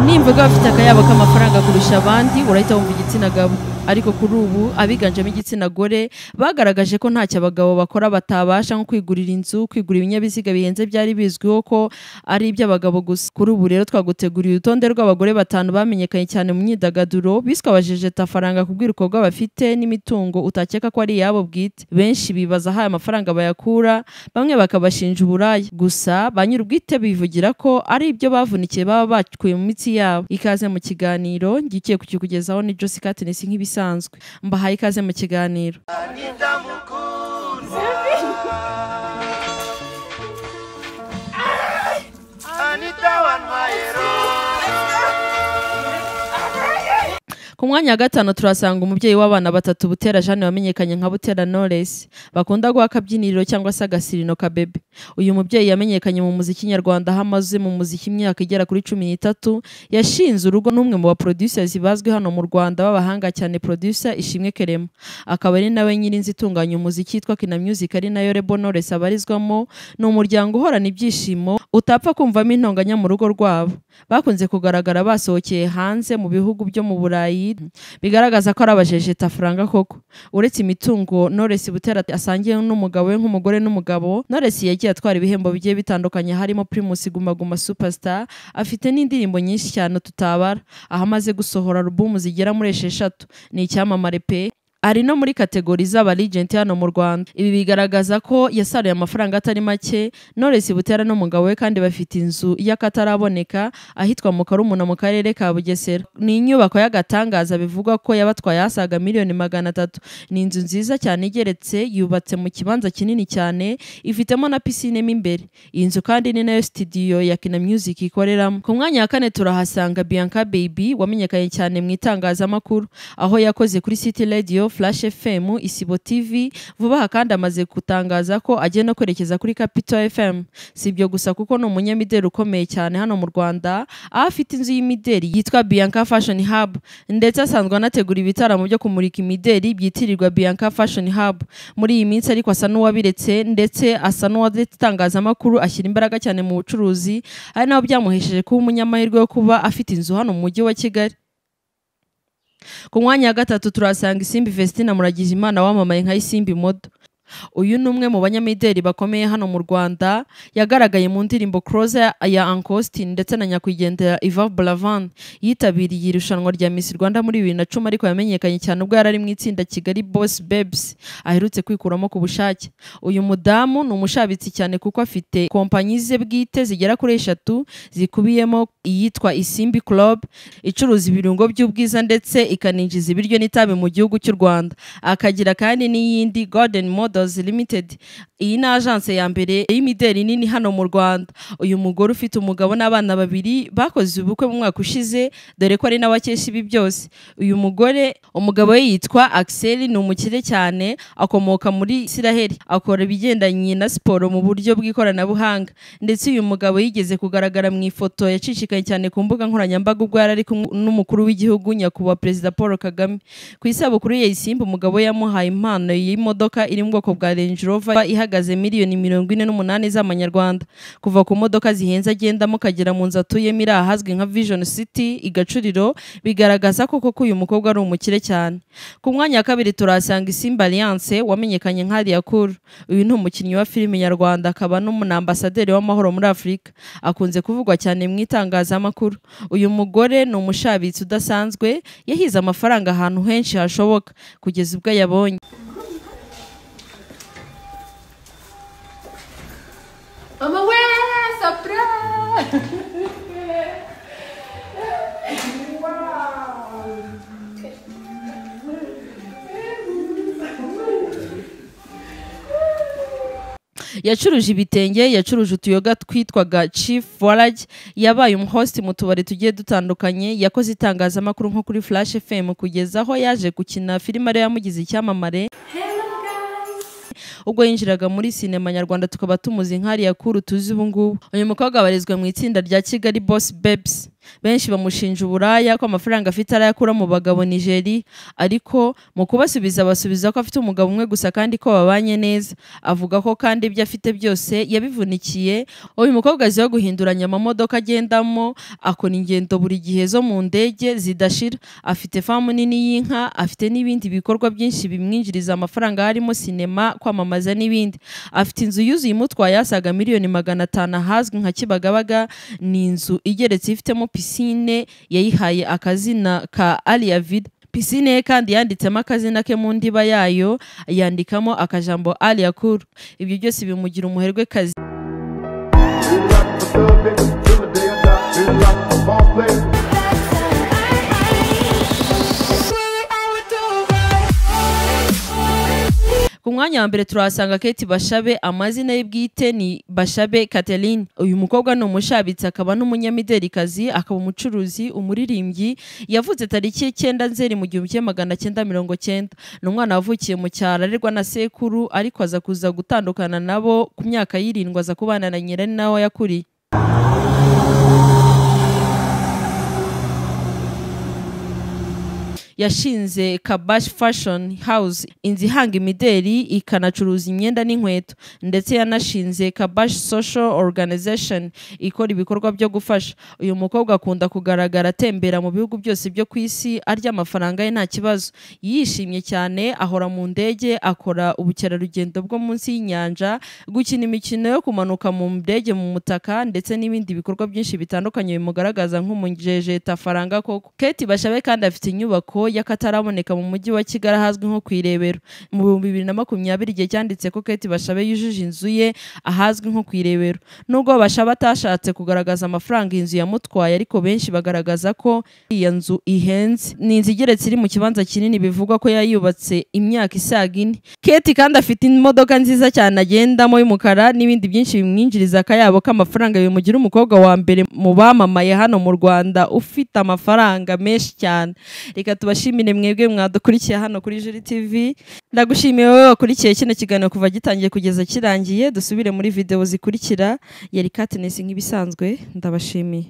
nimvuga bafite akayabo k'amafaranga kurusha abandi urahita wumva igitsina gabo ariko kuri ubu abiganjemo igitsina gore bagaragaje ko ntacyo abagabo bakora batabasha nko kwigurira inzu kwigura ibinyabiziga bihenze byari bizwiho ko ari iby'abagabo gusa kuri ubu rero twaguteguriye urutonde rw'abagore batanu bamenyekanye cyane mu myidagaduro biswe abajejetafaranga ku bw'ibikorwa bafite n'imitungo utakeka ko ari iyabo bwite benshi bibaza aho aya mafaranga bayakura bamwe bakabashinja uburaya gusa ba nyir'ubwite bivugira ko ari ibyo bavunikiye baba bakuye mu mitsi yabo ikaze mu kiganiro njye ugiye kukikugezaho ni Josie Katniss nk'ibisanzwe mbahaye ikaze mu kiganiro Anita ku mwanya wa gatanu turasanga umubyeyi w'abana batatu butera jane wamenyekanye nka butera knowless bakunda guha akabyiniriro cyangwa se agasirino kabebe uyu mubyeyi yamenyekanye mu muziki nyarwanda aho amaze mu muziki imyaka igera kuri cumi n'itatu yashinze urugo n'umwe mu baproducers bazwi hano mu rwanda b'abahanga cyane producer ishimwe kerema akaba ari nawe nyiri inzu itunganya umuziki yitwa kina music ari nayo rebo knowless abarizwamo ni umuryango uhorana ibyishimo utapfa kumvamo intonganya mu rugo rwabo bakunze kugaragara basohokeye hanze mu bihugu byo mu burayi bigaragaza ko ari abajejetafaranga koko uretse imitungo Knowless butera asangiye n'umugabo we nk'umugore n'umugabo Knowless yagiye atwara ibihembo bigiye bitandukanye harimo Primus Guma Guma Superstar afite n'indirimbo nyinshi cyane tutabara aho amaze gusohora alubumu zigera muri esheshatu ni icyamamare pe ari no muri kategori z'abaligenti hano mu Rwanda ibi bigaragaza ko yasaruye amafaranga atari make Knowless Butera n'umugabo we kandi bafite inzu y'akataraboneka ahitwa mu Karumuna mu karere ka Bugesera ni inyubako y'agatangaza bivugwa ko yabatwaye asaga miliyoni magana atatu ni inzu nziza cyane igeretse yubatse mu kibanza kinini cyane ifitemo na pisine mo imbere iyi nzu kandi ni nayo studio ya Kina Music ikoreramo ku mwanya wa kane turahasanga Bianca Baby wamenyekanye cyane mu itangazamakuru aho yakoze kuri City Radio Flash FM Isibo TV vuba aha kandi amaze gutangaza ko agiye no kwerekeza kuri Capital FM si ibyo gusa kuko ni umunyamideli ukomeye cyane hano mu Rwanda aho afite inzu y'imideli yitwa Bianca Fashion Hub ndetse asanzwe anategura ibitaramo byo kumurika imideli byitirirwa Bianca Fashion Hub muri iyi minsi ariko asa n'uwabiretse ndetse asa n'uwaretse itangazamakuru ashyira imbaraga cyane mu bucuruzi ari naho byamuhesheje kuba umunyamahirwe wo kuba afite inzu hano mu mujyi wa Kigali ku mwanya wa gatatu turasanga isimbi Vestina Muragijimana wamamaye nka isimbi modo uyu ni umwe mu banyamideli bakomeye hano mu Rwanda yagaragaye mu ndirimbo Closer ya Uncle Austin ndetse na nyakwigendera Yvan Buravan yitabiriye irushanwa rya Miss Rwanda muri bibiri na cumi ariko yamenyekanye cyane ubwo yari ari mu itsinda Kigali Boss Babes aherutse kwikuramo ku bushake uyu mudamu ni umushabitsi cyane kuko afite kompanyi ze bwite zigera kuri eshatu zikubiyemo iyitwa Isimbi Club icuruza ibirungo by'ubwiza ndetse ikaninjiza ibiryo n'itabi mu gihugu cy'u Rwanda akagira kandi n'iyindi Golden Models Limited iyi ni agence ya mbere y'imideli nini hano mu Rwanda uyu mugore ufite umugabo n'abana babiri bakoze ubukwe mu mwaka ushize dore ko ari n'abakesha ibi byose uyu mugore umugabo we yitwa Axel ni umukire cyane akomoka muri Isiraheli akora ibigendanye na siporo mu buryo bw'ikoranabuhanga ndetse uyu mugabo yigeze kugaragara mu ifoto yacicikaye cyane ku mbuga nkoranyambaga ubwo yari ari kumwe n'umukuru w'igihugu nyakubahwa perezida Paul Kagame ku isabukuru ye isimba umugabo we yamuhaye impano y'imodoka iri mu bwoko bwa Range Rover ihagaze miliyoni mirongo ine n'umunani z'amanyarwanda kuva ku modoka zihenze agendamo ukagera mu nzu atuyemo iri ahazwi nka Vision City i Gacuriro bigaragaza ko koko uyu mukobwa ari umukire cyane ku mwanya wa kabiri turasanga Isimba Alliance wamenyekanye nka Aliakuru uyu ni umukinnyi wa filime nyarwanda akaba n'umunambasaderi w'amahoro muri Afurika akunze kuvugwa cyane mu itangazamakuru uyu mugore ni umushabitsi udasanzwe yahize amafaranga ahantu henshi hashoboka kugeza ubwo ayabonye Mama, where? Surprise! yacuruje ibitenge yacuruje utuyoga twitwaga chief warage yabaye umuhosti mu tubari tugiye dutandukanye yakoze itangazamakuru nko kuri flash fm kugeza aho yaje gukina filime ariyo yamugize icyamamare ubwo yinjiraga muri sinema nyarwanda tukaba tumuzi nk'ariya kuru tuzi ubu ngubu uyu mukobwa abarizwa mu itsinda rya kigali boss babes benshi bamushinja uburaya ko amafaranga afite arayakura mu bagabo nigeri ariko mu kubasubiza basubiza ko afite umugabo umwe gusa kandi ko babanye neza avuga ko kandi ibyo afite byose yabivunikiye uyu mukobwa azi wo guhinduranya amamodoka agendamo akora ingendo buri gihe zo mu ndege zidashira afite famu nini y'inka afite n'ibindi bikorwa byinshi bimwinjiriza amafaranga harimo sinema kwamamaza n'ibindi afite inzu yuzuye imutwaye asaga miliyoni magana atanu ahazwi nka Kibagabaga ni inzu igeretse ifitemo pisine yayihaye akazina ka Alia Vida pisine ye kandi yanditsemo akazina ke mu ndiba yayo yandikamo akajambo Alia Cool ibyo byose bimugira umuherwe kazi ku mwanya wa mbere turahasanga Kate Bashabe amazina ye bwite ni Bashabe Catherine uyu mukobwa ni umushabitsi akaba n'umunyamiderikazi akaba umucuruzi umuririmbyi yavutse tariki y'icyenda nzeri mu gihumbi kimwe magana cyenda mirongo cyenda ni umwana wavukiye mu cyaro arerwa na sekuru ariko aza kuza gutandukana nabo ku myaka y'irindwi aza kubana na nyirari nawe yakuriye yashinze Kabash Fashion House inzu ihanga imideri ikanacuruza imyenda n'inkweto ndetse yanashinze Kabash Social Organization ikora ibikorwa byo gufasha uyu mukobwa akunda kugaragara atembera mu bihugu byose byo ku isi arya amafaranga ye nta kibazo yishimye cyane ahora mu ndege akora ubukerarugendo bwo munsi y'inyanja gukina imikino yo kumanuka mu ndege mu mutaka ndetse n'ibindi bikorwa byinshi bitandukanye bimugaragaza nk'umujejetaranga koko Kate Bashabe kandi afite inyubako y'akataraboneka mu mujyi wa Kigali ahazwi nko ku Irebero mu bihumbi bibiri na makumyabiri igihe cyanditse ko Kate Bashabe yujuje inzu ye ahazwi nko ku Irebero nubwo Bashabe atashatse kugaragaza amafaranga iyi nzu yamutwaye ariko benshi bagaragaza ko iyo nzu ihenze ni inzu igeretse iri mu kibanza kinini bivugwa ko yayubatse imyaka isaga ine Kate kandi afite imodoka nziza cyane agendamo y'umukara n'ibindi byinshi bimwinjiriza akayabo k'amafaranga bimugira umukobwa wa mbere mu bamamaye hano mu Rwanda ufite amafaranga menshi cyane reka tubashimire mwebwe mwadukurikiye hano kuri Juri TV ndagushimiye wowe wakurikiye kino kiganiro kuva gitangiye kugeza kirangiye dusubire muri video zikurikira yari Katness nk'ibisanzwe ndabashimiye